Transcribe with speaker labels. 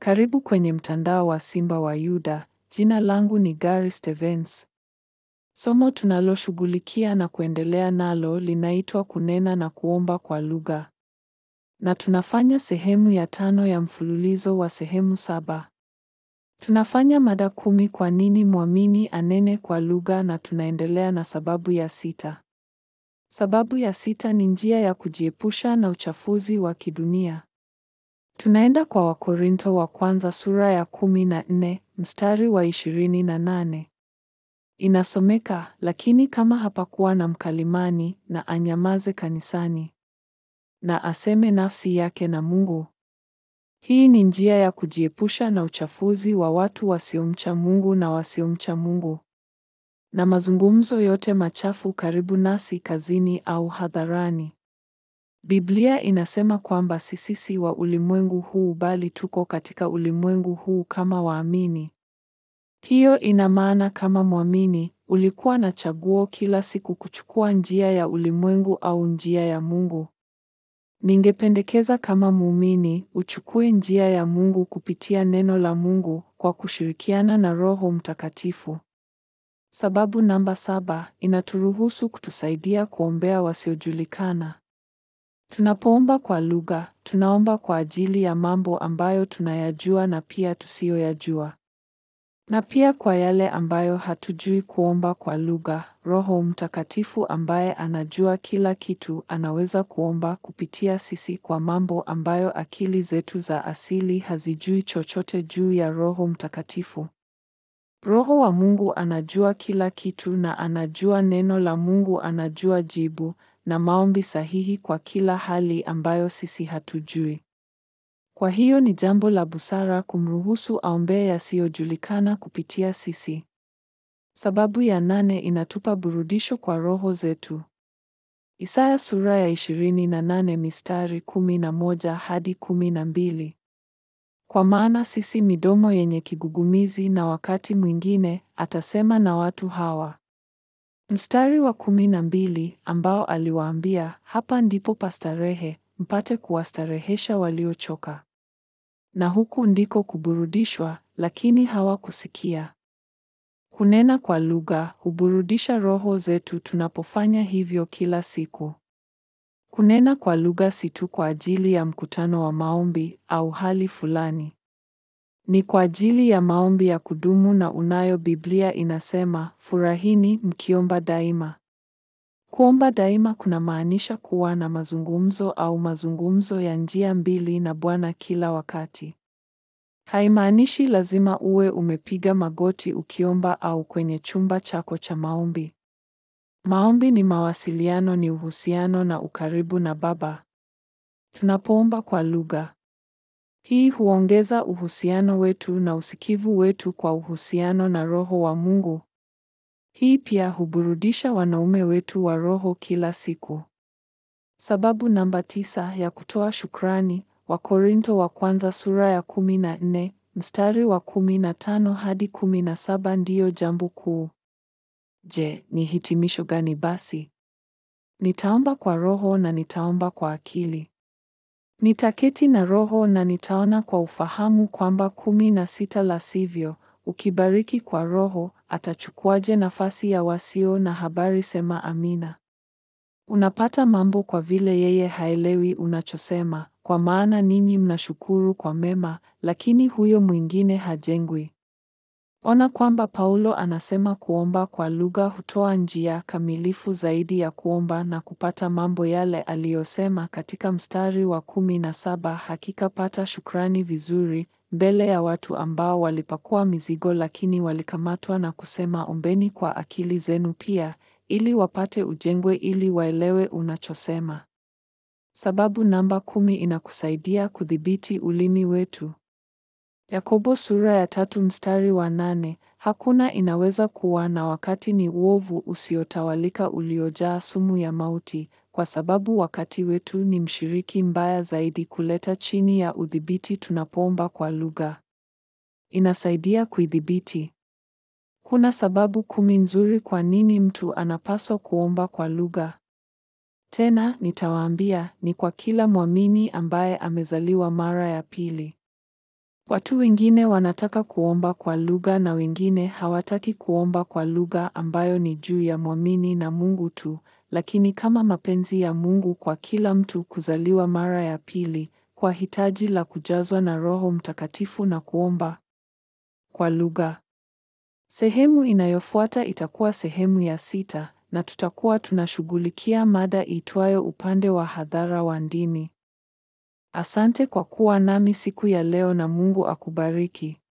Speaker 1: Karibu kwenye mtandao wa Simba wa Yuda. Jina langu ni Gary Stevens. Somo tunaloshughulikia na kuendelea nalo linaitwa kunena na kuomba kwa lugha, na tunafanya sehemu ya tano ya mfululizo wa sehemu saba. Tunafanya mada kumi, kwa nini mwamini anene kwa lugha, na tunaendelea na sababu ya sita. Sababu ya sita ni njia ya kujiepusha na uchafuzi wa kidunia. Tunaenda kwa Wakorintho wa kwanza sura ya kumi na nne mstari wa ishirini na nane. Inasomeka, lakini kama hapakuwa na mkalimani, na anyamaze kanisani, na aseme nafsi yake na Mungu. Hii ni njia ya kujiepusha na uchafuzi wa watu wasiomcha Mungu na wasiomcha Mungu, na mazungumzo yote machafu karibu nasi kazini au hadharani. Biblia inasema kwamba sisi si wa ulimwengu huu bali tuko katika ulimwengu huu kama waamini. Hiyo ina maana kama mwamini, ulikuwa na chaguo kila siku kuchukua njia ya ulimwengu au njia ya Mungu. Ningependekeza kama muumini, uchukue njia ya Mungu kupitia neno la Mungu kwa kushirikiana na Roho Mtakatifu. Sababu namba saba, inaturuhusu kutusaidia kuombea wasiojulikana. Tunapoomba kwa lugha, tunaomba kwa ajili ya mambo ambayo tunayajua na pia tusiyoyajua. Na pia kwa yale ambayo hatujui kuomba kwa lugha, Roho Mtakatifu ambaye anajua kila kitu anaweza kuomba kupitia sisi kwa mambo ambayo akili zetu za asili hazijui chochote juu ya Roho Mtakatifu. Roho wa Mungu anajua kila kitu na anajua neno la Mungu, anajua jibu na maombi sahihi kwa kila hali ambayo sisi hatujui. Kwa hiyo ni jambo la busara kumruhusu aombee yasiyojulikana kupitia sisi. Sababu ya nane inatupa burudisho kwa roho zetu. Isaya sura ya 28 mistari 11 hadi 12. Kwa maana sisi midomo yenye kigugumizi na wakati mwingine atasema na watu hawa. Mstari wa kumi na mbili ambao aliwaambia, hapa ndipo pastarehe, mpate kuwastarehesha waliochoka. Na huku ndiko kuburudishwa, lakini hawakusikia. Kunena kwa lugha huburudisha roho zetu tunapofanya hivyo kila siku. Kunena kwa lugha si tu kwa ajili ya mkutano wa maombi au hali fulani. Ni kwa ajili ya maombi ya kudumu na unayo. Biblia inasema, furahini mkiomba daima. Kuomba daima kunamaanisha kuwa na mazungumzo au mazungumzo ya njia mbili na Bwana kila wakati. Haimaanishi lazima uwe umepiga magoti ukiomba au kwenye chumba chako cha maombi. Maombi ni mawasiliano, ni uhusiano na ukaribu na Baba. Tunapoomba kwa lugha, hii huongeza uhusiano wetu na usikivu wetu kwa uhusiano na Roho wa Mungu. Hii pia huburudisha wanaume wetu wa roho kila siku. Sababu namba tisa ya kutoa shukrani, Wakorintho wa kwanza sura ya kumi na nne mstari wa kumi na tano hadi kumi na saba ndiyo jambo kuu. Je, ni hitimisho gani basi? Nitaomba kwa roho na nitaomba kwa akili. Nitaketi na roho na nitaona kwa ufahamu kwamba kumi na sita la sivyo, ukibariki kwa roho, atachukuaje nafasi ya wasio na habari? Sema amina. Unapata mambo kwa vile yeye haelewi unachosema, kwa maana ninyi mnashukuru kwa mema, lakini huyo mwingine hajengwi. Ona kwamba Paulo anasema kuomba kwa lugha hutoa njia kamilifu zaidi ya kuomba na kupata mambo yale aliyosema katika mstari wa kumi na saba hakika pata shukrani vizuri mbele ya watu ambao walipakua mizigo lakini walikamatwa na kusema ombeni kwa akili zenu pia ili wapate ujengwe ili waelewe unachosema. Sababu namba kumi inakusaidia kudhibiti ulimi wetu. Yakobo sura ya tatu mstari wa nane hakuna inaweza kuwa na wakati ni uovu usiotawalika uliojaa sumu ya mauti, kwa sababu wakati wetu ni mshiriki mbaya zaidi kuleta chini ya udhibiti tunapoomba kwa lugha. Inasaidia kuidhibiti. Kuna sababu kumi nzuri kwa nini mtu anapaswa kuomba kwa lugha. Tena nitawaambia, ni kwa kila mwamini ambaye amezaliwa mara ya pili. Watu wengine wanataka kuomba kwa lugha na wengine hawataki kuomba kwa lugha ambayo ni juu ya mwamini na Mungu tu, lakini kama mapenzi ya Mungu kwa kila mtu kuzaliwa mara ya pili, kwa hitaji la kujazwa na Roho Mtakatifu na kuomba kwa lugha. Sehemu inayofuata itakuwa sehemu ya sita na tutakuwa tunashughulikia mada iitwayo upande wa hadhara wa ndimi. Asante kwa kuwa nami siku ya leo na Mungu akubariki.